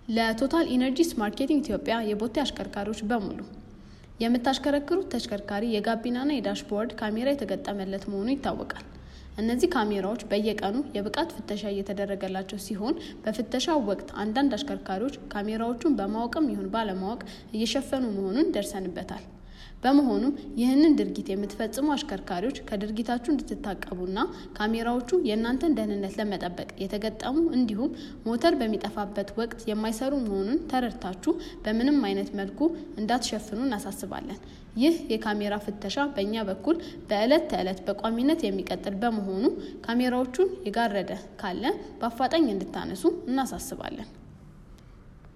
ለቶታል ኢነርጂስ ማርኬቲንግ ኢትዮጵያ የቦቴ አሽከርካሪዎች በሙሉ የምታሽከረክሩት ተሽከርካሪ የጋቢናና የዳሽቦርድ ካሜራ የተገጠመለት መሆኑ ይታወቃል። እነዚህ ካሜራዎች በየቀኑ የብቃት ፍተሻ እየተደረገላቸው ሲሆን በፍተሻው ወቅት አንዳንድ አሽከርካሪዎች ካሜራዎቹን በማወቅም ይሁን ባለማወቅ እየሸፈኑ መሆኑን ደርሰንበታል። በመሆኑም ይህንን ድርጊት የምትፈጽሙ አሽከርካሪዎች ከድርጊታችሁ እንድትታቀቡና ካሜራዎቹ የእናንተን ደህንነት ለመጠበቅ የተገጠሙ እንዲሁም ሞተር በሚጠፋበት ወቅት የማይሰሩ መሆኑን ተረድታችሁ በምንም አይነት መልኩ እንዳትሸፍኑ እናሳስባለን። ይህ የካሜራ ፍተሻ በእኛ በኩል በዕለት ተዕለት በቋሚነት የሚቀጥል በመሆኑ ካሜራዎቹን የጋረደ ካለ በአፋጣኝ እንድታነሱ እናሳስባለን።